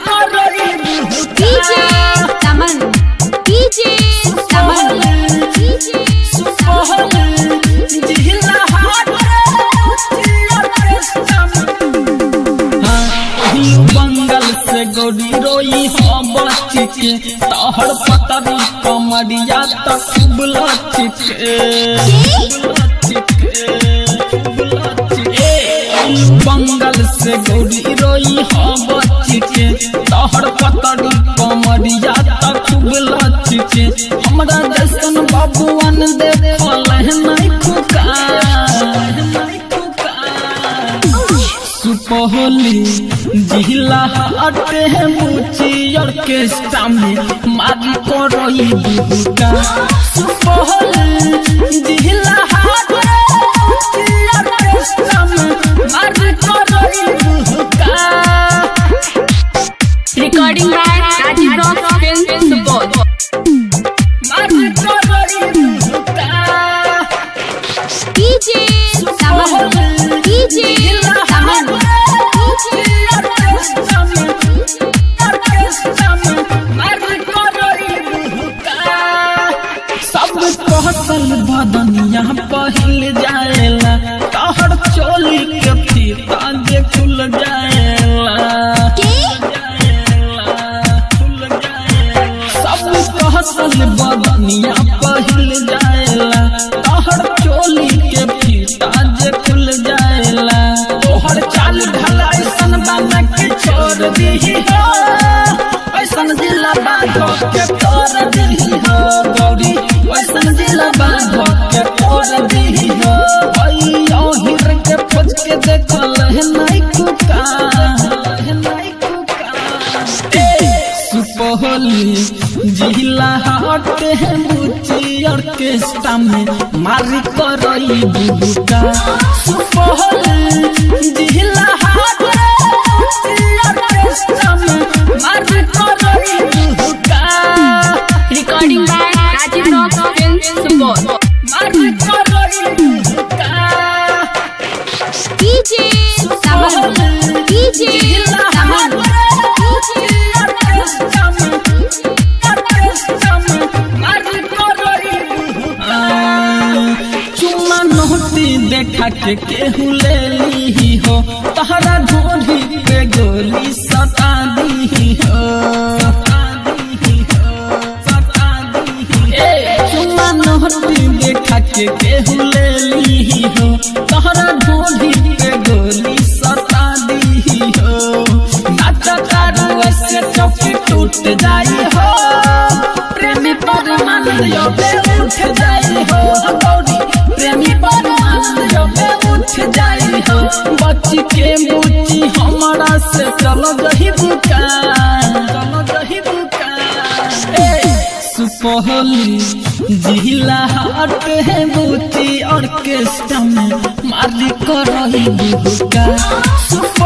DJ Taman DJ Taman DJ बंगल से गोरी रोई हो बच्ची के तोहर पतरी कमरिया तक बुलच्ची बंगल से गोरी रोई हो बच्ची के तोहर पतरी कमरिया तक बुलच्ची के हमरा जैसन बाबुअन देखल नहीं खुका नहीं खुका सुपहली जिला हटे मुची ऑर्केस्ट्रा में मारी करई बुका सुपहली जिला हटे मुची ऑर्केस्ट्रा में मारी करई बुका Recording by Rajiv Rock Film Support मारी करई बुका DJ Taman DJ Taman सब कहसल बदनिया पहिल जाएला तहर चोली के फीता जे खुल जाएला खुल जाएला। सब कहसल बदनिया पहिल जाएला तहर चोली के फीता जे खुल जाएला तोहर चाल ढला ऐसन बना के छोड़ दीही हो ऐसन जिला बाधो के तोड़ दीही हो गौरी ऐसन जिला बाधो के तोड़ दीही हो ओई ओहिर के खोज के देखल है नहीं कुका है नहीं कुका सुपहली जिला हट है मुची ऑर्केस्ट्रा में मारी करई बुका सुपहली जिला हट है मुची ऑर्केस्ट्रा में मारी करई बुका Recording by Rajiv Rock Film Support मारी करई बुका DJ Taman DJ Taman चुम्मा नोटी देखा के केहू ले ली हो तहरा ढोढ़ी पे गोली सता दी हो ए, चुम्मा नोटी देखा के केहू ले ली हो तहरा ढोढ़ी पे गोली सता दी हो नाचा तारू ऐसे चौकी टूट जाई हो प्रेमी परमानंद योगे उठ जाई हो गौरी प्रेमी परमानंद योगे उठ जाई हो बच्ची के मुची हमारा से चलो गही बुका चलो गही बुका ए, सुपहली जिला हट है बुची ऑर्केस्ट्रा में मारी करही बुका सुप